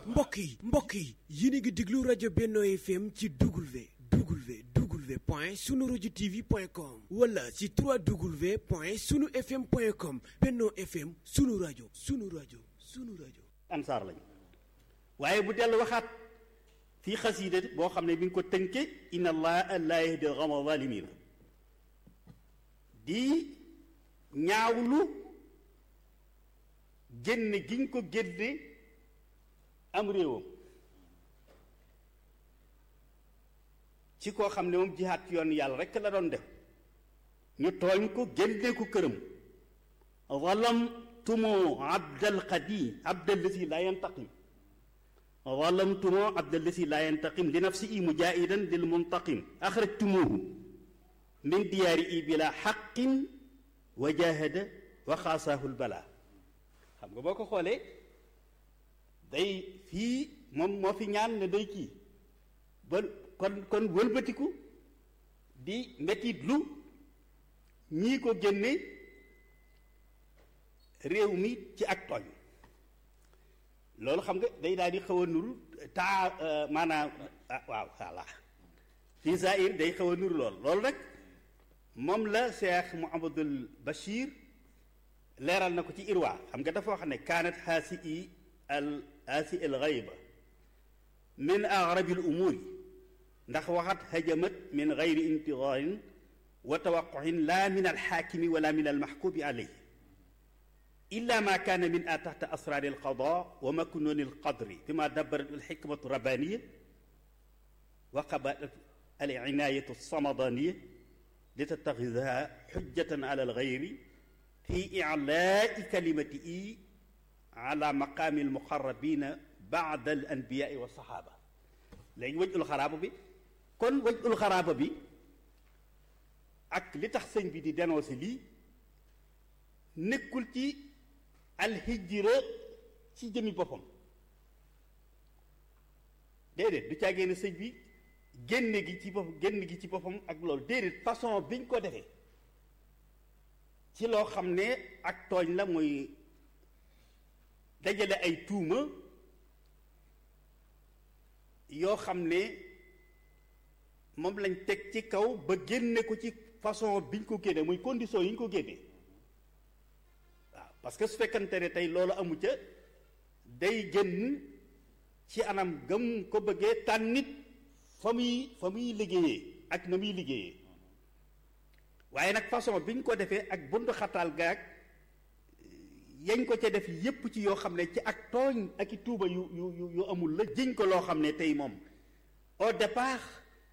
mbokk yi mbokk yi yéen a ngi déglu rajo Benno FM ci W W W point sunu rajo TV point com wala ci 3W point sunu FM point com Benno FM sunu rajo sunu rajo sunu rajo. ansaar lañ waaye bu dellu waxaat fii xasiida boo xam ne bi nga ko tënke inna allaha laa yahdi al-qawma zaalimiin di ñaawlu génne giñ ko génne am réewam ci koo xam ne moom jihaat ci yoon yàlla rekk la doon def ñu tooñ ko génne ko këram zalamtumu abdal qadim abdal lasi laa yantaqim zalamtumu abdal lasi laa yantaqim li nafsihi mujaahidan lil muntaqim axrajtumuhu min diyaari i bila xaqin wa jahada wa xaasaahu lbala xam nga boo ko xoolee day fii moom moo fi ñaan ne day kii ba kon kon wëlbatiku di metit lu ñii ko génne réew mi ci ak tooñ loolu xam nga day daal di xaw a nuru taa maanaam waaw voilà fii zaahir day xaw a nuru lool loolu rek moom la Cheikh Mouhamadul Bachir leeral na ko ci irwa xam nga dafa wax ne kaanat haasi i al haasi al xayba min aghrabi al umuri ndax waxat hajamat min gayri intidaarin wa tawaquhin la min alxaakimi wala min almaxkubi alayhi illa ma kaana min a taxta asraari alqada wa maknuni alqadri bima dabarat alxikmatu rabbaniya wa qabalat alinayatu alsamadaniya litattaxidaha xujjatan ala algayri fi ilaai kalimati ala maqaami almuqarrabina baada alanbiyaai wa saxaaba léegi wajul xaraaba bi kon wajul xaraaba bi ak li tax sëñ bi di dénoncé lii nekkul ci alhijra ci jëmi boppam déedéet du caagee ne sëñ bi génne gi ci bopp génn gi ci boppam ak loolu déedéet façon biñ ko defee ci loo xam ne ak tooñ la muy dajale ay tuuma yoo xam ne moom lañ teg ci kaw ba génne ko ci façon biñ ko génne muy condition yi ñu ko génne waaw parce que su fekkante ne tey loolu amu ca day génn ci anam gëm ko bëggee tànnit fa muy fa muy liggéeyee ak na muy liggéeyee waaye nag façon bi ñu ko defee ak buntu xataal gaag yañ ko ca def yépp ci yoo xam ne ci ak tooñ ak i tuuba yu yu yu amul la jiñ ko loo xam ne tey moom au départ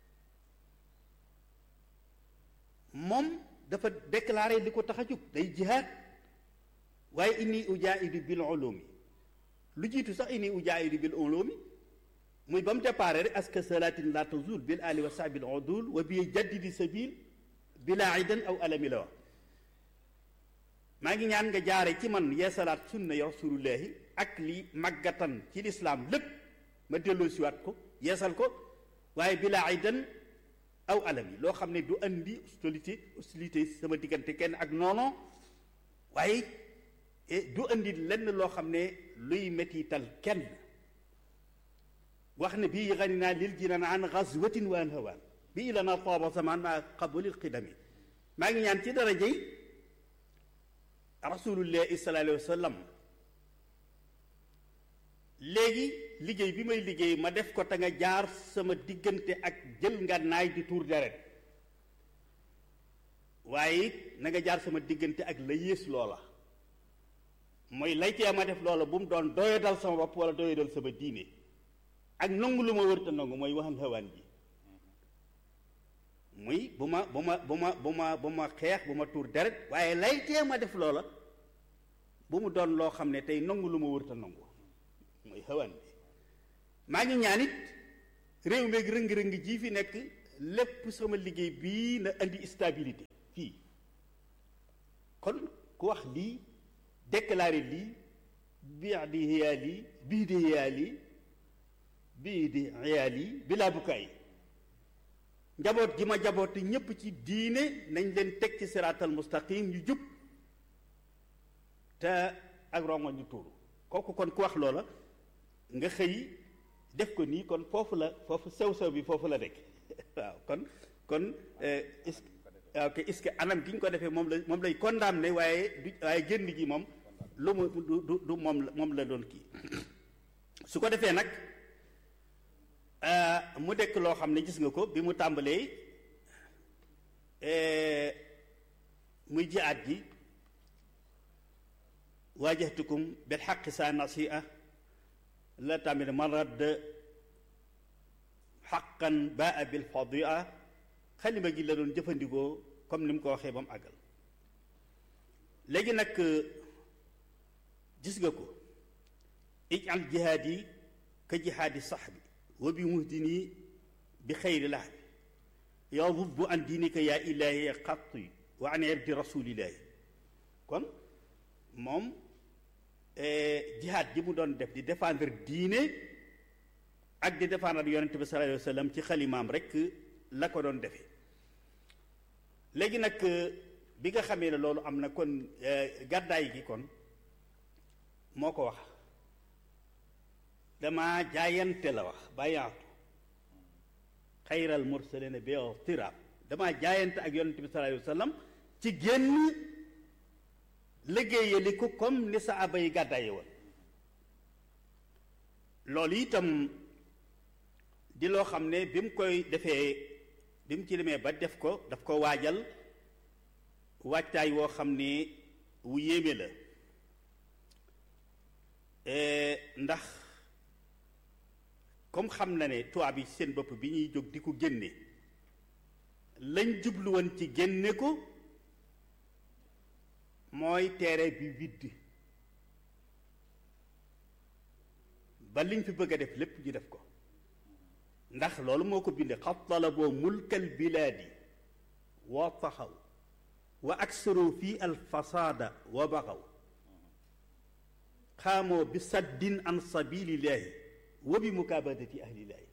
moom dafa déclaré li ko tax a jóg day jihaad waaye inni ujaahidu bil ulumi lu jiitu sax inni ujaahidu bil ulumi muy ba mu départ rek aska salatin la tazul bil ali wa sahbil udul wa bi jaddidi sabil bila idan aw alami la wax maa ngi ñaan nga jaare ci man yeesalaat sunna ya rasulullahi ak li màggatan ci lislaam lépp ma delloo siwaat ko yeesal ko waaye bila idan aw alami loo xam ne du andi hostilité hostilité sama diggante kenn ak noono waaye du andi lenn loo xam ne luy mettital kenn wax ne bii xani naa lil jinan an xazwatin wa an hawaan bii la na tooba zaman maa qabalil xidami maa ngi ñaan ci darajey rasulullahi sallallahu alayhi wa sallam léegi liggéey bi may liggéey ma def ko te nga jaar sama diggante ak jël ngànnaay di tuur deret waaye it na nga jaar sama diggante ak la yées loola mooy laytee ma def loola bu mu doon doyadal sama bopp wala doyadal sama diine ak nangu lu ma wërta nangu mooy waxan xawaan ji muy bu ma bu ma bu ma bu ma bu ma xeex bu ma tuur deret waaye laytee ma def loola bu mu doon loo xam ne tey nangu lu ma wërta nangu mooy xawaan bi maa ngi ñaan it réew meeg rëng-rëng ji fi nekk lépp sama liggéey bii na indi stabilité fii kon ku wax lii déclaré lii bii di xiyaal yi bii di xiyaal yi bii di xiyaal yi bilaa bukaay njaboot gi ma jaboot ñépp ci diine nañ leen teg ci siraatal mustaqim yu jub te ak rongo ñu tuuru kooku kon ku wax loola nga xëy def ko nii kon foofu la foofu sew-sew bi foofu la nekk waaw kon kon est-ce ok est-ce que anam gi ñu ko defee moom la moom lay condamné waaye du waaye génn gi moom lu mu du du du moom la moom la doon kii su ko defee nag mu dekk loo xam ne gis nga ko bi mu tàmbalee muy jihaad ji waajahtukum bil xaqi sa nasia la tamit man radd xaqan baa bil fadia xalima gi la doon jëfandikoo comme ni mu ko waxee ba mu àggal léegi nag gis nga ko ijal jihaad yi ka jihaadi saxbi wa bi muhdini bi xayri lahbi yadubbu an diinika yaa ilaahi xatti wa an irdi rasulillahi kon moom jihaad ji mu doon def di défendre diine ak di défendre yonente bi sallallahu alayhi wa sallam ci xalimaam rek la ko doon defee léegi nag bi nga xamee ne loolu am na kon gàddaay gi kon moo ko wax dama jaayante la wax bàyyaatu xayral mursalina bi tiraab dama jaayante ak yonente bi sallallahu alayhi wa sallam ci génn liggéeyali ko comme ni saaba yi gàddaaye woon loolu itam di loo xam ne bi mu koy defee bi mu ci demee ba def ko daf ko waajal waajtaay woo xam ne wu yéeme la ndax comme xam na ne tubaab yi seen bopp bi ñuy jóg di ko génne lañ jublu woon ci génne ko mooy teere bi widd ba liñ fi bëgg a def lépp ñu def ko ndax loolu moo ko binde xat talaboo mulkal bilaadi wa taxaw wa aksaru fi alfasaada wa baxaw xaamoo bi saddin an sabilillahi wa bi mukaabadati ahlillahi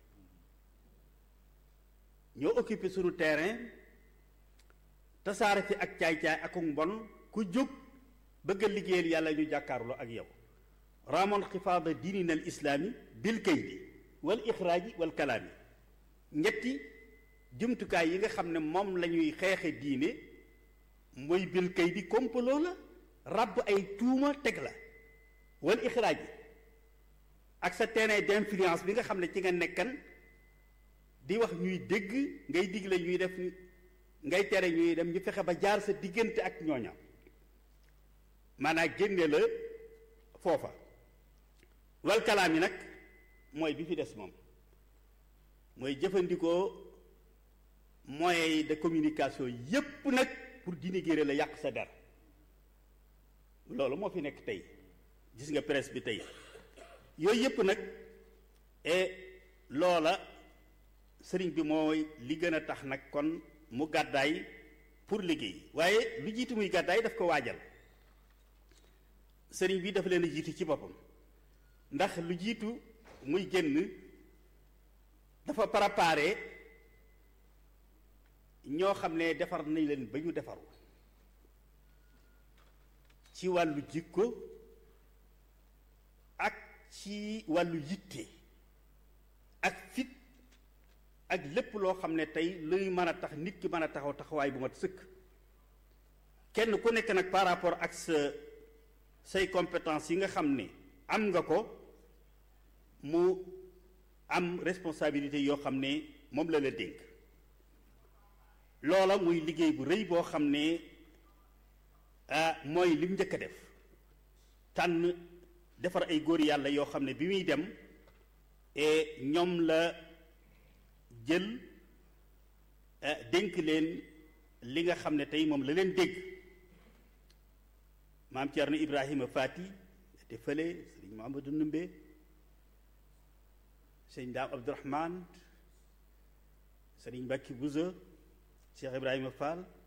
ñoo occupé sunu terrain tasaare fi ak caay-caay ak mbon ku jóg bëgg a liggéeyal yàlla ñu jàkkaarloo ak yow ramon xifaada diinina al islaami bil kaydi wal ixraaji wal kalaami ñetti jumtukaay yi nga xam ne moom la ñuy xeexe diine mooy bil kaydi complot la ràbb ay tuuma teg la wal ixraaji ak sa terrain d'influence bi nga xam ne ci nga nekkan di wax ñuy dégg ngay digle ñuy def ngay tere ñuy dem ñu fexe ba jaar sa diggante ak ñooña maanaam génne la foofa wal kalaam yi nag mooy bi fi des moom mooy jëfandikoo moyens de communication yépp nag pour dénigrer la yàq sa der loolu moo fi nekk tey gis nga presse bi tey yooyu yépp nag et loola sëriñ bi mooy li gën a tax nag kon mu gàddaay pour liggéey waaye lu jiitu muy gàddaay daf ko waajal sëriñ bi dafa leen a jiitu ci boppam ndax lu jiitu muy génn dafa préparé ñoo xam ne defar nañ leen ba ñu defaru ci wàllu jikko ak ci wàllu yitte ak fit ak lépp loo xam ne tey luy mën a tax nit ki mën a taxaw taxawaay bu mat sëkk kenn ku nekk nag par rapport ak sa say compétence yi nga xam ne am nga ko mu am responsabilité yoo xam ne moom la la dénk loola muy liggéey bu rëy boo xam ne ah mooy lim njëkk a def tànn defar ay góor yàlla yoo xam ne bi muy dem et ñoom la jël dénk leen li nga xam ne tey moom la leen dégg maam Thierno Ibrahima Fati te fële sëriñ Mahamadou Numbe sëriñ Daam Abdourahman sëriñ Mbacke Bouza Cheikh Ibrahima Fall